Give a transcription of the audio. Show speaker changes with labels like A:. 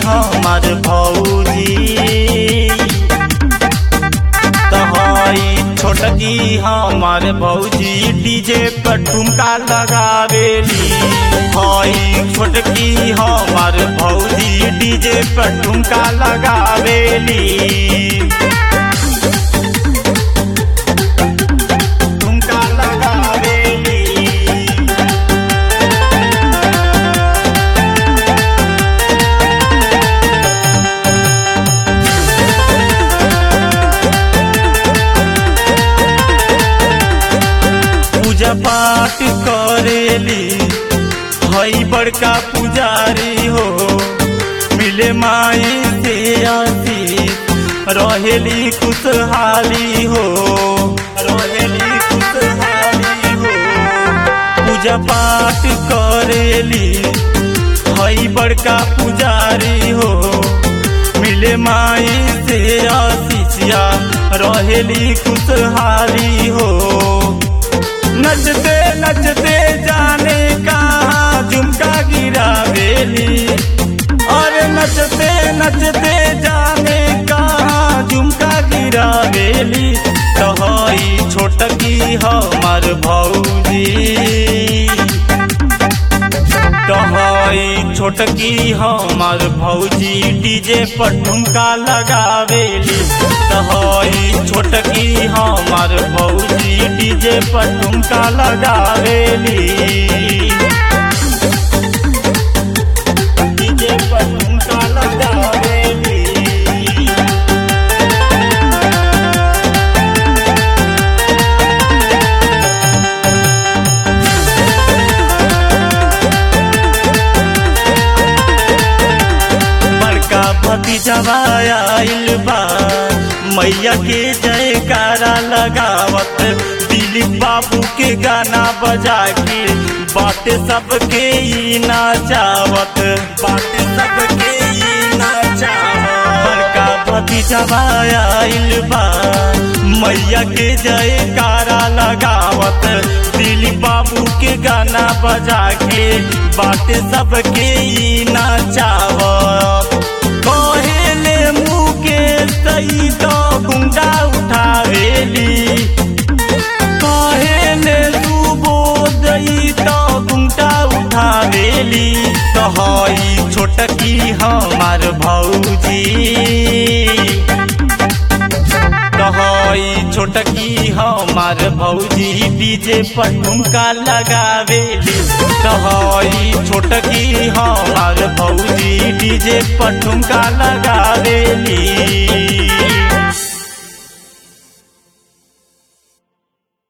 A: हमार भौजी तहाई छोटकी हमार भौजी डीजे पर ठुमका लगावेली हई छोटकी हमार भौजी डीजे पर ठुमका लगावेली ठुमका लगावेली पूजा पाठ करेली हई बड़का पुजारी हो मिले माई से आशीष रहेली खुशहाली हो रहेली खुशहाली हो पूजा पाठ करेली हई बड़का पुजारी हो मिले माई से आशीषिया रहेली खुशहाली हो नचते नचते जाने कहाँ झुमका गिरावेली और नचते नचते जाने कहाँ झुमका गिरावेली कहई छोटकी हमार भौजी कहई छोटकी हमार भौजी डीजे पर ठुमका लगावेली कहई छोटकी हमार भौजी डीजे पर ठुमका लगावेली डीजे पर ठुमका लगावेली बड़का भतीजवा आइल बा मैया के जयकारा लगावत दिलीप बाबू के गाना बजा के बाटे सबके ई नाचावत बाटे सबके ई नाचावत बड़का भतीजवा आइल बा मैया के जयकारा लगावत दिलीप बाबू के गाना बजा के बाटे सबके ई नाचावत कहेले मुके सही तो गुंडा उठावेली कहेले सुबोदई तो गुंडा उठावेली कहई छोटकी हमार भौजी कहई छोटकी हमार भौजी डीजे पर ठुमका लगावेली कहई छोटकी हमार भौजी डीजे पर ठुमका लगावेली